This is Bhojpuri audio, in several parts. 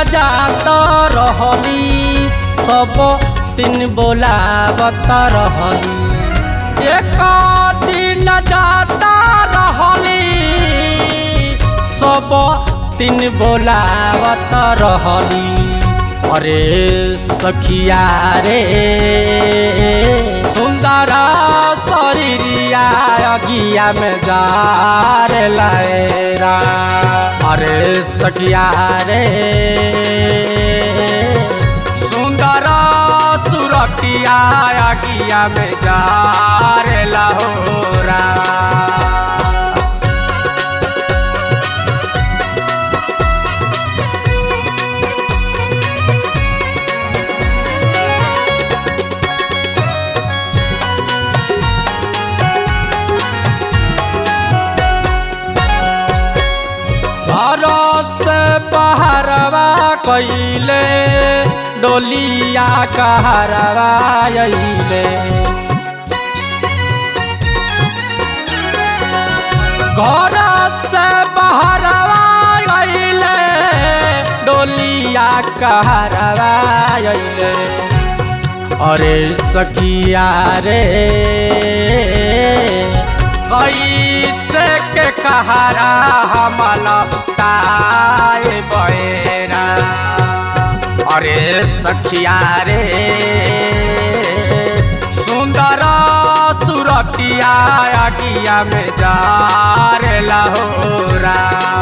जात रहली सब दिन बोलावत रहली एक दिन जात रहली सब दिन बोलावत रहली अरे सखिया रे सुंदर शरीरिया अगिया में जार लहरा अरे सखिया रे सुंदर सुरतिया अगिया में जार लहोरा घर से बहरवा कैले डोलिया कहरवा अइले घर से बहरवा अइले डोलिया कहरवा अइले अरे सखिया रे कैसे के कहारा हमला ताए बहेरा अरे सखिया रे सुंदर सुरतिया अगिया में जार लहोरा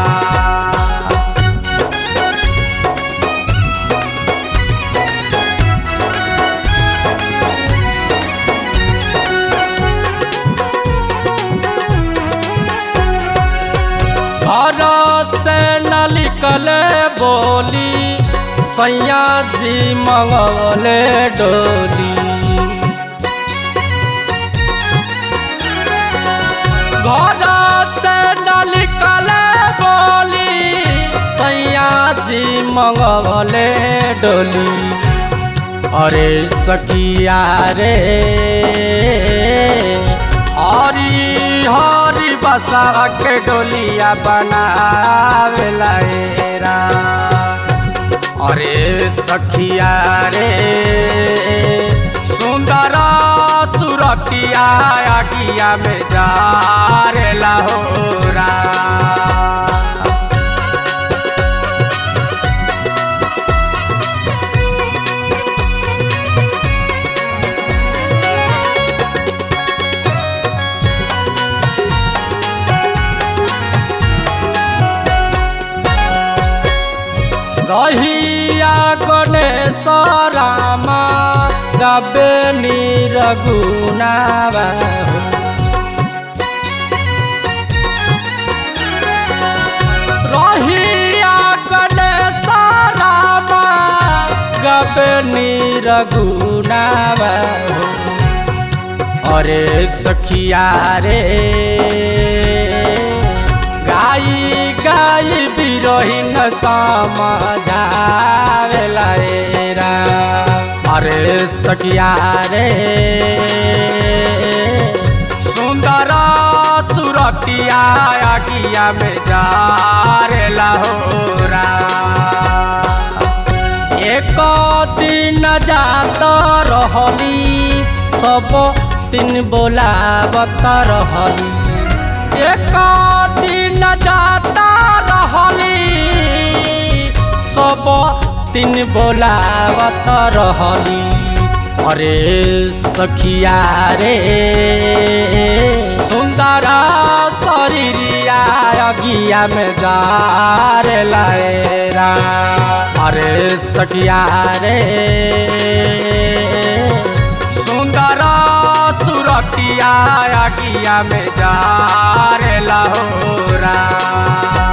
घर से न निकले बोली सैया जी मंगले डोली घर से न निकले बोली सैया जी मंगले डोली अरे सखिया रे हरी हरी बसा के डोलिया बनावेला रा अरे सखिया रे सुंदर सुरतिया अगिया में जार लहोरा रहिया गणेश रामा गबे निरगुनावा रहिया गणेश रामा गबे निरगुनावा अरे सखिया रे गाई गाई बिरहिन समझावेला रा अरे सखिया रे सुंदर सुरतिया अगिया में जार लहोरा एक दिन जात रहली सब दिन बोलावत रहली एक दिन जात रहली सब दिन बोलावत रहली अरे सखिया रे सुंदर शरीरिया अगिया में जार लहरा अरे सखिया रे सुंदर सुरतिया अगिया में जार लहोरा